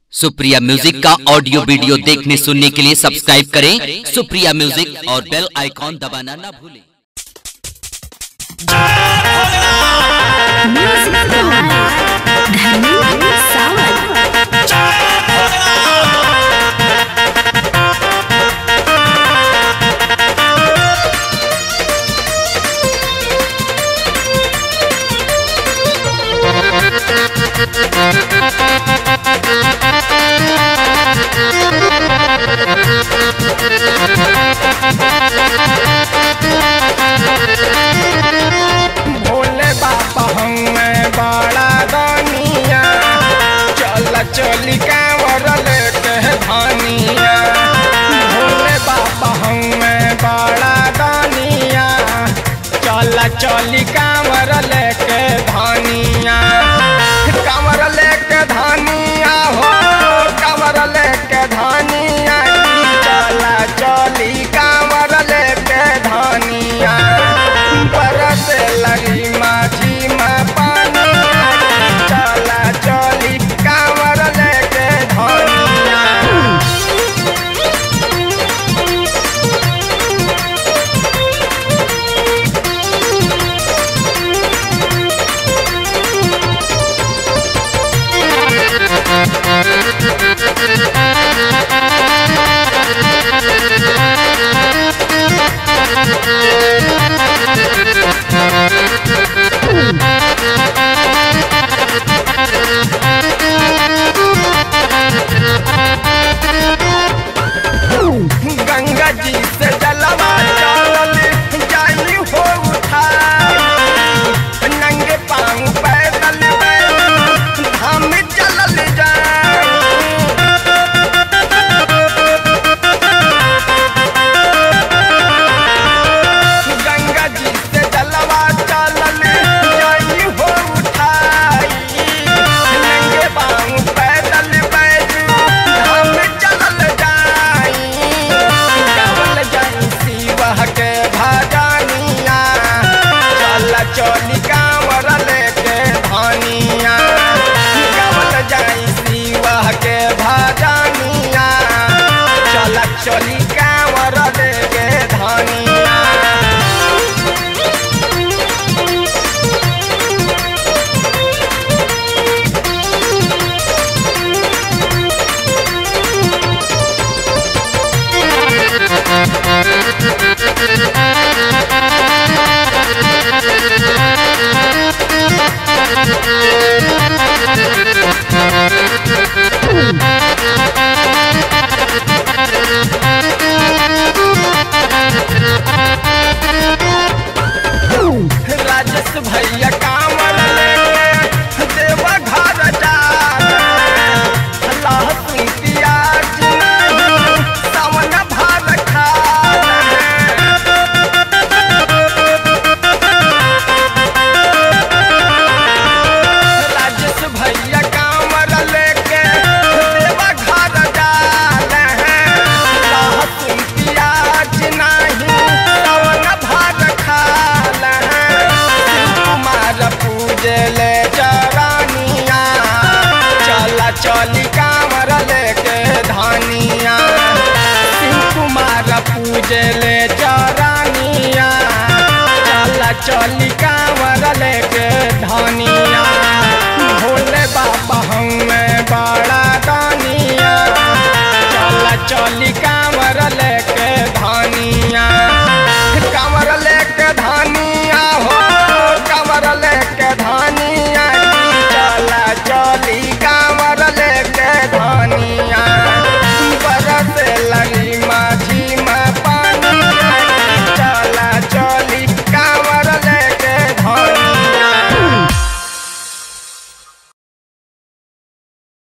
Supriya music का audio video देखने सुनने के लिए सब्सक्राइब करें सुप्रिया म्यूजिक और बेल आइकॉन दबाना ना भूलें Music by धर्मेंद्र सावंत भोले बाबा हमें बड़ा दानिया चल चली कांवर लेके धानिया भोले बाबा हमें बड़ा दानिया चल चली कांवर लेके धानिया कांवर लेके धानिया हो कांवर लेके धानिया चल चली कांवर लेके धानिया बरस लगी माझी माँ पानी चला चली कांवर लेके धनिया गंगा जी से जलवा चलल जाई हो उठाई नंगे पांव पैदल बैल धाम चलल जाई गंगा जी से जलवा चलल जाई हो उठाई नंगे पांव पैदल बैल धाम चलल जाई गावल जाई शिवा के भजनिया चल चली कांवर लेके धनिया गावल जाई शिवा के भजनिया चल चली कांवर लेके धनिया राजेश भैया कांवर लेके देवा घर जा लहसुन प्याज नहीं सावन भात खा राजेश भैया कांवर लेके देवा घर जा लहसुन प्याज नहीं सावन भात खा कुमार पूजे ले चरानिया चला चली कांवर लेके धानिया शिव कुमार पूजे ले चरानिया चला चली कांवर लेके धानिया